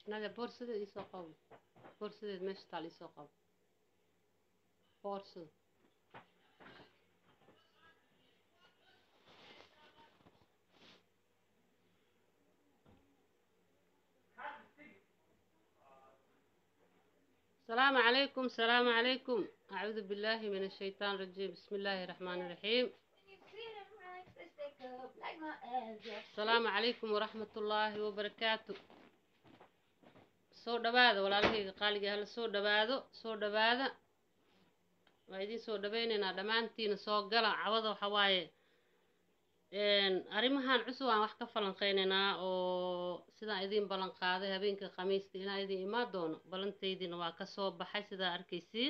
Nadia boorsadeed ii soo qabo boorsadeed meesha taal ii soo qabo boorsada السلام عليكم السلام عليكم أعوذ بالله من الشيطان الرجيم بسم الله الرحمن الرحيم السلام عليكم ورحمة الله وبركاته soo dhawaada walaalahayga qaaliga hala soo dhawaado soo dhawaada waa idiin soo dhawaynaynaa dhammaantiina soo gala cawada waxa waaye arrimahan cusub aan wax ka falanqeynaynaa oo sidaan idiin ballan qaaday habeenka khamiista inaa idiin imaan doono ballantaydiina waa ka soo baxay sidaa arkaysiin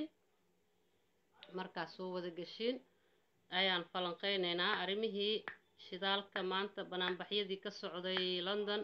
markaas soo wada geshiin ayaan falanqeynaynaa arrimihii shidaalka maanta banaanbaxyadii ka socday london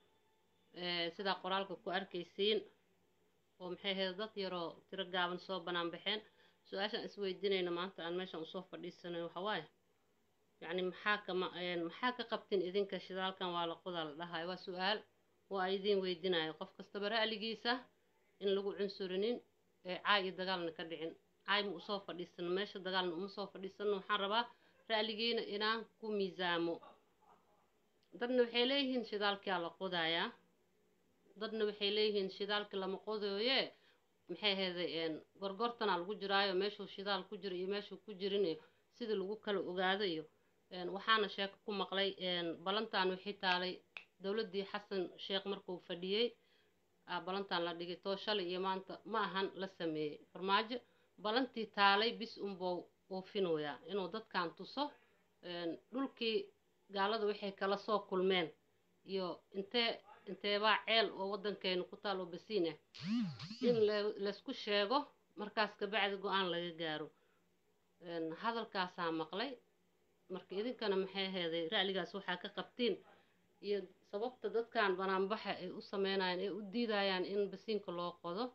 sidaa qoraalka ku arkaysiin oo maxay ahayd dad yaroo tiro gaaban soo banaan baxeen su-aashaan isweydiinayna maanta aan meeshan usoo fadhiisanay waxaa waaye yacni maxaa kama maxaa ka qabtin idinka shidaalkan waa la qodaa la dhahayo waa su-aal waa idiin weydinayo qof kastaba ra'ligiisa in lagu cunsurinin ee caay iyo dagaalna ka dhicin caay ma usoo fadhiisano meesha dagaalna uma soo fadhiisano waxaan rabaa ra'ligiina inaan ku miisaamo dadna waxay leeyihiin shidaalkaa la qodayaa dadna waxay leeyihiin shidaalka lama qodooye maxay ahayday gorgortana lagu jiraayo meeshuu shidaal ku jiro iyo meeshuu ku jirin iyo sidii lagu kala ogaado iyo waxaana sheeko ku maqlay ballantan wixii taalay dowladdii xasan sheekh markuu fadhiyey ballantan la dhigay too shalay iyo maanta ma ahan la sameeyey farmaajo ballantii taalay bis unbou oofinoyaa inuu dadkan tuso dhulkii gaalada waxay kala soo kulmeen iyo intee inteebaa ceel oo waddankeenu ku taal oo basiin ah in laysku sheego markaas kabacdi go-aan laga gaaro hadalkaasaa maqlay marka idinkana maxay aheeday ra'ligaas waxaa ka qabtiin iyo sababta dadkan banaanbaxa ay u sameynayaan ay u diidayaan in basiinka loo qodo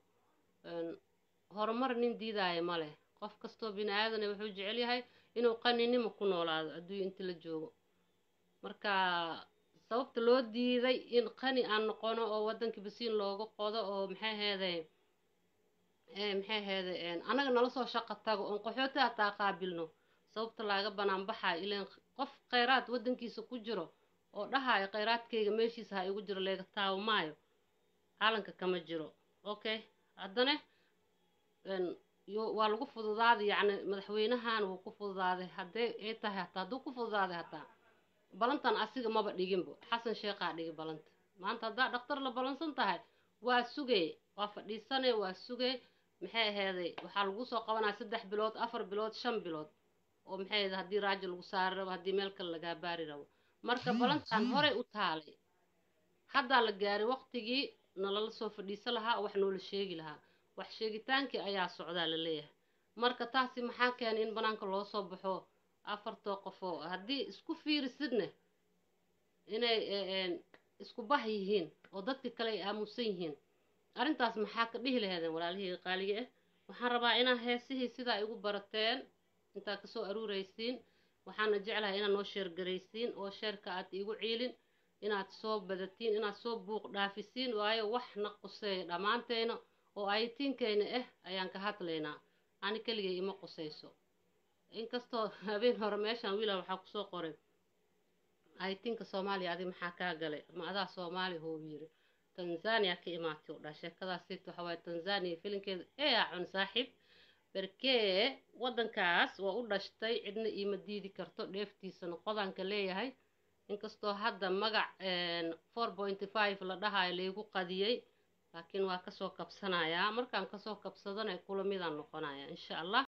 horumar nin diidaayo ma leh qof kastoo bini aadana wuxuu jecel yahay inuu qaninimo ku noolaado adduunya inta la joogo marka sababta loo diiday in qani aan noqono oo waddanka basiin looga qodo oo maxay aheeday maxay aheeday annaga nala soo shaqo tago oon qaxooti hataa qaabilno sababta laaga banaan baxayo ilaan qof khayraad waddankiisa ku jiro oo dhahayo khayraadkayga meeshiisa ha igu jiro leega taawo maayo caalanka kama jiro okay haddana waa lagu fududaaday yacni madaxweynahan wuu ku fududaaday haddee ay tahay hataa hadduu ku fududaaday hataa balantan asiga maba dhiginbo xasan sheekhaa dhigi balanta maanta haddaa dhaktar la balansan tahay waa sugay waa fadhiisanay waa sugay maxay aheeday waxaa lagu soo qabanaya saddex bilood afar bilood shan bilood oo maxay aheeday haddii raajo lagu saari rabo haddii meel kale lagaa baari rabo marka balantan horey u taalay haddaa la gaaray waqtigii nalala soo fadhiisan lahaa oo wax noola sheegi lahaa wax sheegitaankii ayaa socdaa la leeyahay marka taasi maxaa keenay in banaanka loo soo baxo afartoo qofoo haddii isku fiirisidna inay isku bah yihiin oo dadka kale ay aamusan yihiin arrintaas maxaa ka dhihi laheedeen walaalihii qaaliga ah waxaan rabaa inaa heesihii sidaa igu barateen intaa kasoo aruuraysiin waxaana jeclahay inaad noo sheergaraysiin oo sheerka aad iigu ciilin inaad soo badatiin inaad soo buuq dhaafisiin waayo wax na quseeya dhammaanteyna oo aytiinkeyna ah ayaan ka hadlaynaa ani keligay ima qusayso inkastoo habeen hore meeshan wiila waxaa kusoo qoray aytinka soomaaliya adi maxaa kaa galay ma adaa soomaali hou yiri tanzania ka imaatay u dhaa sheekadaasiit waxa waaye tanzania filinkeeda eyaa cun saaxiib berkee waddankaas waa u dhashtay cidna iima diidi karto dheeftiisana qodanka leeyahay inkastoo hadda magac four pointy five la dhahayo laygu qadiyey laakiin waa kasoo kabsanayaa markaan kasoo kabsadana kula midaan noqonaya insha allah